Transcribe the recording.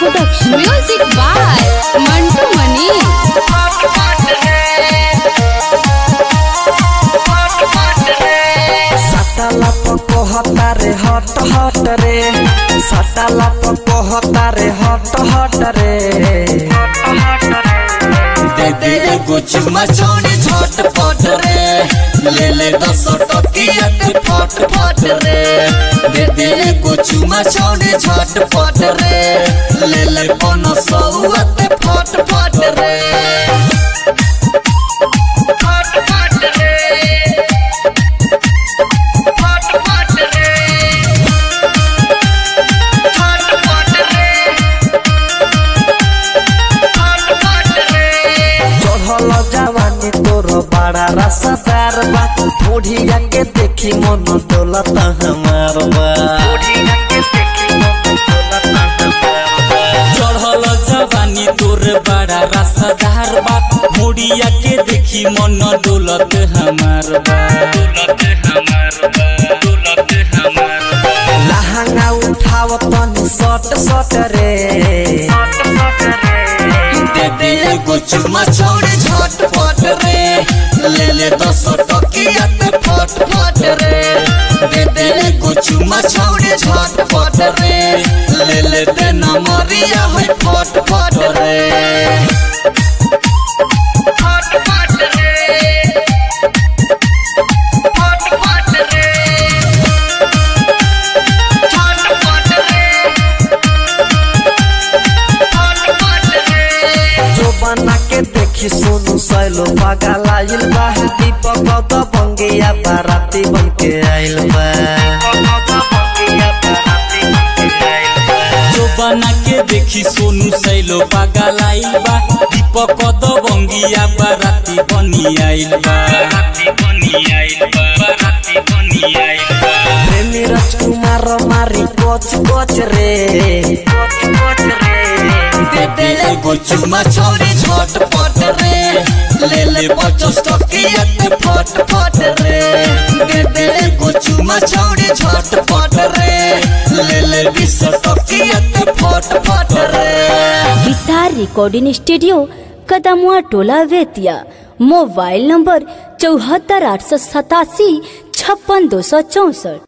Production. Music by Mantu Mani. साटाला पको हतारे हट हट रे साटाला पको हतारे हट हट रे दे दे एगो चुम्मा छोड़ी झटपट रे ले ले दस टकिया के फट फट रे दे दे एगो चुम्मा छोड़ी झटपट रे ले ले पन सौआ के फट फट रे फट फट रे फट फट रे फट फट रे फट फट रे चढ़ल जवानी तोर बड़ा रसदार बा बुढ़िया के देखी मन दौलत हमार बा चढ़ल जवानी तोर बड़ा रसदार बा मुड़िया के देखी मन डोलत हमार बा डोलत हमार बा डोलत हमार बा लहंगा उठाव तनी सट सट रे दे दे एगो चुम्मा छोड़ी झटपट रे ले ले दस टकिया के फट फट रे दे दे एगो चुम्मा छोड़ी झटपट रे ले ले दे नमरिया है फट फट रे फट फट रे फट फट रे फट फट रे फट फट रे जो बना के देखी सोनू सैलो पागल आइल बा दीपक द बंगिया बाराती बन के आइल बा जो बना के देखी सोनू सैलो पागल आइल बा दीपक दबंगिया बाराती बनी आइल बा बाराती बनी आइल बा बाराती बनी आइल बा प्रेमी राजकुमार मारी कोच कोच रे दे दे एगो चुम्मा छोड़ी झटपट रे ले ले पचास टकिया के फट फट रे दे दे एगो चुम्मा छोड़ी झटपट रे ले ले बीस टकिया के फट फट रे गिटार रिकॉर्डिंग स्टूडियो कदमुआ टोला वेतिया मोबाइल नंबर चौहत्तर आठ सौ सतासी छप्पन दो सौ चौसठ